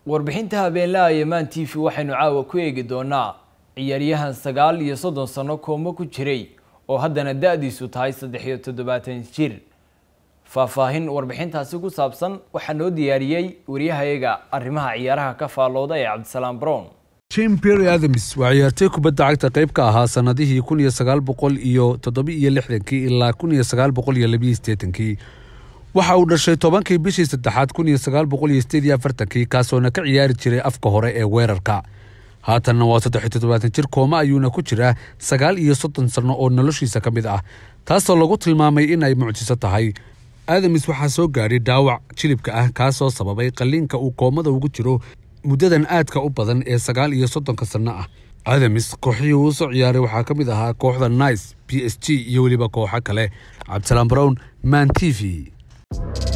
warbixinta habeenlaha yemaan t v waxaynu caawa ku eegi doonaa ciyaaryahan sagaal iyo soddon sano koomo ku jiray oo haddana da-diisu tahay saddex iyo toddobaatan jir faahfaahin warbixintaasi ku saabsan waxaa noo diyaariyey waryahayaga arrimaha ciyaaraha ka faallooda ee cabdisalaam brown jim berry adams waa ciyaartay kubadda cagta qayb ka ahaa sannadihii kun iyo sagaal boqol iyo toddoba-iyo lixdankii ilaa kun iyo sagaal boqol iyo labiyo siddeetankii waxa uu dhashay tobankii bishii saddexaad kun iyo sagaal boqol iyo sideed iyo afartankii kaasoona ka ciyaari jiray afka hore ee weerarka haatanna waa saddex iyo toddobaatan jir kooma ayuuna ku jiraa sagaal iyo soddon sanno oo noloshiisa ka mid ah taasoo lagu tilmaamay in ay mucjiso tahay adamis waxaa soo gaadhay dhaawac jilibka ah kaasoo sababay qalliinka uu koomada ugu jiro muddadan aadka u badan ee sagaal iyo soddonka sanno ah adamis kooxihii uu soo ciyaaray waxaa ka mid ahaa kooxda nice b s g iyo weliba kooxo kale cabdisalaam brown man t v